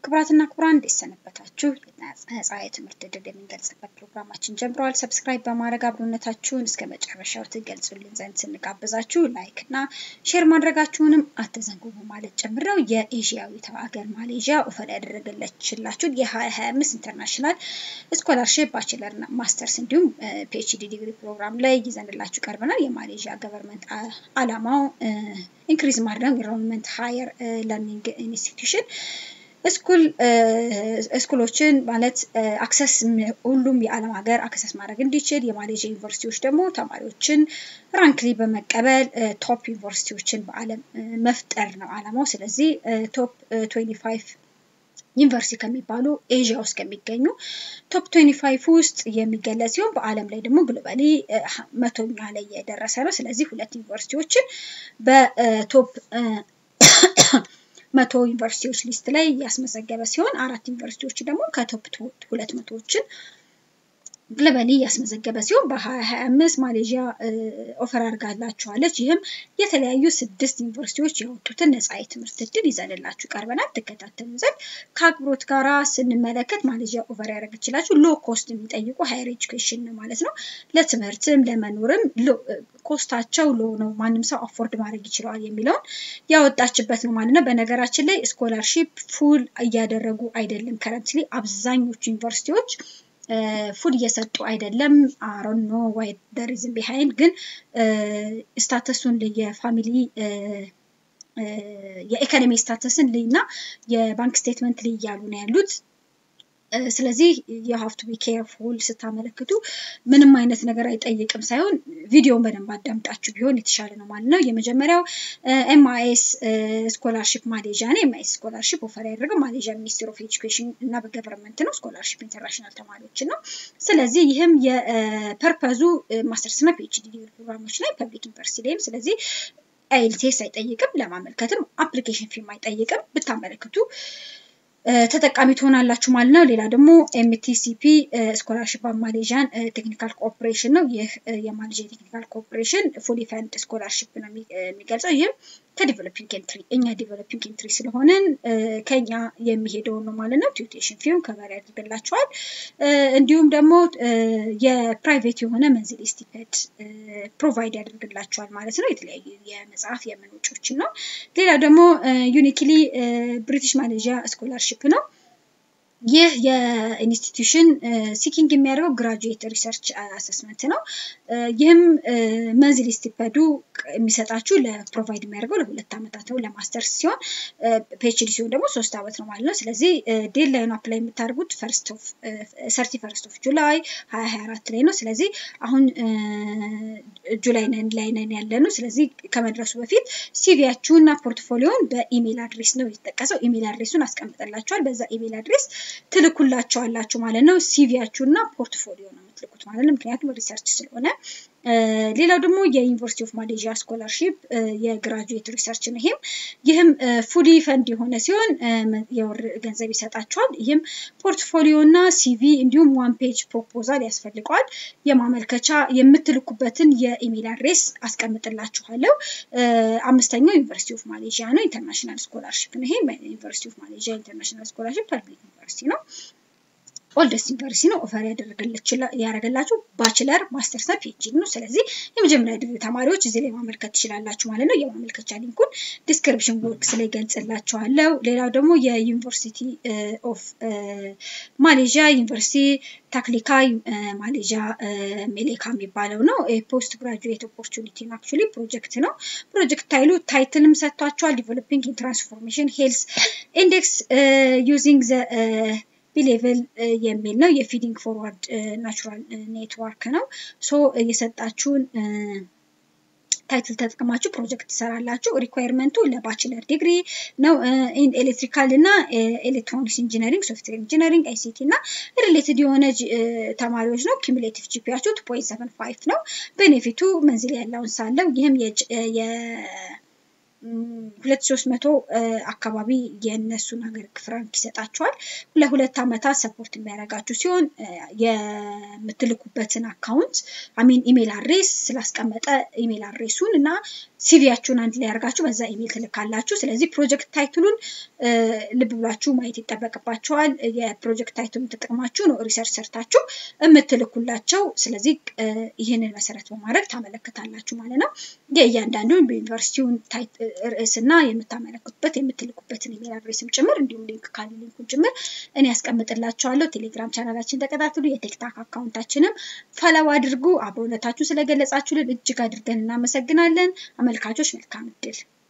ክቡራትና ክቡራን እንዴት ሰነበታችሁ? ነፃ የትምህርት ዕድል የምንገልጽበት ፕሮግራማችን ጀምረዋል። ሰብስክራይብ በማድረግ አብሮነታችሁን እስከ መጨረሻው ትገልጹልን ዘንድ ስንጋብዛችሁ ላይክ እና ሼር ማድረጋችሁንም አትዘንጉ በማለት ጭምር ነው። የኤዥያዊቷ ሀገር ማሌዥያ ኦፈር ያደረገለችላችሁን የ2025 ኢንተርናሽናል ስኮላርሽፕ ባችለር እና ማስተርስ እንዲሁም ፒኤችዲ ዲግሪ ፕሮግራም ላይ ይዘንላችሁ ቀርበናል። የማሌዥያ ገቨርንመንት አላማው ኢንክሪዝ ማድረግ ኢንሮልመንት ሃየር ለርኒንግ ኢንስቲትዩሽን ስኩል ስኩሎችን ማለት አክሰስ ሁሉም የዓለም ሀገር አክሰስ ማድረግ እንዲችል የማሌዥያ ዩኒቨርሲቲዎች ደግሞ ተማሪዎችን ራንክሊ በመቀበል ቶፕ ዩኒቨርሲቲዎችን በዓለም መፍጠር ነው ዓላማው። ስለዚህ ቶፕ 25 ዩኒቨርሲቲ ከሚባሉ ኤዥያ ውስጥ ከሚገኙ ቶፕ 25 ውስጥ የሚገለጽ ሲሆን በዓለም ላይ ደግሞ ግሎባሊ መቶኛ ላይ የደረሰ ነው። ስለዚህ ሁለት ዩኒቨርሲቲዎችን በቶፕ መቶ ዩኒቨርሲቲዎች ሊስት ላይ ያስመዘገበ ሲሆን አራት ዩኒቨርሲቲዎች ደግሞ ከቶፕ ሁለት መቶዎችን ግሎባሊ ያስመዘገበ ሲሆን በ2025 ማሌዥያ ኦፈር አድርጋላችኋለች። ይህም የተለያዩ ስድስት ዩኒቨርሲቲዎች ያወጡትን ነፃ የትምህርት እድል ይዘንላችሁ ቀርበናል። ትከታተሉን ዘንድ ከአክብሮት ጋራ ስንመለከት ማሌዥያ ኦፈር ያደረገችላችሁ ሎ ኮስት የሚጠይቁ ሃይር ኤጁኬሽን ነው ማለት ነው። ለትምህርትም ለመኖርም ኮስታቸው ሎ ነው፣ ማንም ሰው አፎርድ ማድረግ ይችለዋል የሚለውን ያወጣችበት ነው ማለት ነው። በነገራችን ላይ ስኮላርሺፕ ፉል እያደረጉ አይደለም። ከረንትሊ አብዛኞቹ ዩኒቨርሲቲዎች ፉል እየሰጡ አይደለም። አሮን ኖ ዋይ ደሪዝም ቢሃይንድ ግን ስታተሱን የፋሚሊ የኢኮኖሚ ስታተስን ልይ እና የባንክ ስቴትመንት ልይ እያሉ ነው ያሉት። ስለዚህ የሀፍቱ ቢ ኬርፉል ስታመለክቱ ምንም አይነት ነገር አይጠይቅም ሳይሆን ቪዲዮን በደንብ አዳምጣችሁ ቢሆን የተሻለ ነው ማለት ነው። የመጀመሪያው ኤምአይኤስ ስኮላርሽፕ ማሌዥያ ነው። ኤምአይኤስ ስኮላርሽፕ ኦፈር ያደረገው ማሌዥያ ሚኒስትር ኦፍ ኤጁኬሽን እና በገቨርንመንት ነው። ስኮላርሽፕ ኢንተርናሽናል ተማሪዎችን ነው። ስለዚህ ይህም የፐርፐዙ ማስተርስ እና ፒኤችዲ ዲግሪ ፕሮግራሞች ላይ ፐብሊክ ዩኒቨርሲቲ ላይም ስለዚህ አይኤልቲኤስ አይጠይቅም። ለማመልከትም አፕሊኬሽን ፊም አይጠይቅም። ብታመለክቱ ተጠቃሚ ትሆናላችሁ ማለት ነው። ሌላ ደግሞ ኤምቲሲፒ ስኮላርሽፕ ማሌዥያን ቴክኒካል ኮኦፕሬሽን ነው። ይህ የማሌዥያ ቴክኒካል ኮኦፕሬሽን ፉሊ ፈንድ ስኮላርሽፕ ነው የሚገልጸው። ይህም ከዲቨሎፒንግ ኤንትሪ እኛ ዲቨሎፒንግ ኤንትሪ ስለሆንን ከኛ የሚሄደውን ነው ማለት ነው። ቲዩቴሽን ፊም ከበር ያደርግላቸዋል። እንዲሁም ደግሞ የፕራይቬት የሆነ መንዝሊ ስቲፐንድ ፕሮቫይድ ያደርግላቸዋል ማለት ነው። የተለያዩ የመጽሐፍ የምን ወጪዎችን ነው። ሌላ ደግሞ ዩኒክሊ ብሪቲሽ ማሌዥያ ስኮላርሽፕ ነው። ይህ የኢንስቲትዩሽን ሲኪንግ የሚያደርገው ግራጁዌት ሪሰርች አሰስመንት ነው። ይህም መንዝሊ ስቲፐንዱ የሚሰጣችሁ ለፕሮቫይድ የሚያደርገው ለሁለት ዓመታት ነው ለማስተርስ ሲሆን ፒኤችዲ ሲሆን ደግሞ ሶስት ዓመት ነው ማለት ነው። ስለዚህ ዴድላይኑ አፕላይ የምታደርጉት ሰርቲ ፈርስት ኦፍ ጁላይ ሀያ ሀያ አራት ላይ ነው። ስለዚህ አሁን ጁላይ ላይ ነን ያለ ነው። ስለዚህ ከመድረሱ በፊት ሲቪያችሁን እና ፖርትፎሊዮን በኢሜይል አድሬስ ነው የተጠቀሰው። ኢሜይል አድሬሱን አስቀምጠላችኋል። በዛ ኢሜይል አድሬስ ትልኩላቸዋላችሁ ማለት ነው። ሲቪያችሁ እና ፖርትፎሊዮ ነው የምትልኩት ማለት ነው። ምክንያቱም ሪሰርች ስለሆነ። ሌላው ደግሞ የዩኒቨርሲቲ ኦፍ ማሌዥያ ስኮላርሺፕ የግራጁዌት ሪሰርች ነው። ይህም ይህም ፉሊ ፈንድ የሆነ ሲሆን የወር ገንዘብ ይሰጣቸዋል። ይህም ፖርትፎሊዮ እና ሲቪ እንዲሁም ዋን ፔጅ ፕሮፖዛል ያስፈልገዋል። የማመልከቻ የምትልኩበትን የኢሜል አድሬስ አስቀምጥላችኋለሁ። አምስተኛው ዩኒቨርሲቲ ኦፍ ማሌዥያ ነው። ኢንተርናሽናል ስኮላርሺፕ ነው። ይሄ ዩኒቨርሲቲ ኦፍ ማሌዥያ ኢንተርናሽናል ስኮላርሺፕ ፐብሊክ ዩኒቨርሲቲ ነው። ኦልደስት ዩኒቨርሲቲ ነው ኦፈር ያደረገላችሁ ባችለር ማስተርስ እና ፒኤችዲ ነው። ስለዚህ የመጀመሪያ ዲግሪ ተማሪዎች እዚህ ላይ ማመልከት ትችላላችሁ ማለት ነው። የማመልከቻ ሊንኩን ዲስክሪፕሽን ቦክስ ላይ ገልጽላችኋለሁ። ሌላው ደግሞ የዩኒቨርሲቲ ኦፍ ማሌዥያ ዩኒቨርሲቲ ታክሊካ ማሌዥያ ሜሌካ የሚባለው ነው። ፖስት ግራጁዌት ኦፖርቹኒቲ አክቹዋሊ ፕሮጀክት ነው። ፕሮጀክት ታይሉ ታይትልም ሰጥቷቸዋል። ዲቨሎፒንግ ትራንስፎርሜሽን ሄልስ ኢንዴክስ ዩዚንግ ዘ ቢሌቭል የሚል ነው። የፊዲንግ ፎርዋርድ ናቹራል ኔትወርክ ነው። ሶ የሰጣችሁን ታይትል ተጠቅማችሁ ፕሮጀክት ትሰራላችሁ። ሪኳየርመንቱ ለባችለር ዲግሪ ነው። ኤሌክትሪካል እና ኤሌክትሮኒክስ ኢንጂነሪንግ፣ ሶፍትዌር ኢንጂነሪንግ፣ አይሲቲ እና ሪሌትድ የሆነ ተማሪዎች ነው። ኪሙሌቲቭ ጂፒያችሁ ቱ ፖይንት ሰቨን ፋይቭ ነው። ቤኔፊቱ መንዝል ያለውን ሳለው ይህም ሁለት ሶስት መቶ አካባቢ የእነሱን ሀገር ፍራንክ ይሰጣቸዋል። ለሁለት ዓመታት ሰፖርት የሚያደርጋችሁ ሲሆን የምትልኩበትን አካውንት አሚን ኢሜል አድሬስ ስላስቀመጠ ኢሜል አድሬሱን እና ሲቪያችሁን አንድ ላይ ያደርጋችሁ በዛ ኢሜል ትልካላችሁ። ስለዚህ ፕሮጀክት ታይትሉን ልብ ብላችሁ ማየት ይጠበቅባቸዋል። የፕሮጀክት ታይትሉን ተጠቅማችሁ ነው ሪሰርች ሰርታችሁ የምትልኩላቸው። ስለዚህ ይህንን መሰረት በማድረግ ታመለክታላችሁ ማለት ነው። የእያንዳንዱን በዩኒቨርሲቲውን ርዕስና የምታመለክቱበት የምትልኩበትን ኢሜል አድሬስም ጭምር እንዲሁም ሊንክ ካለ ሊንኩን ጭምር እኔ ያስቀምጥላችኋለሁ። ቴሌግራም ቻናላችን ተከታተሉ። የቴክታክ አካውንታችንም ፈለው አድርጉ። አብሮነታችሁ ስለገለጻችሁልን እጅግ አድርገን እናመሰግናለን። አመልካቾች መልካም እድል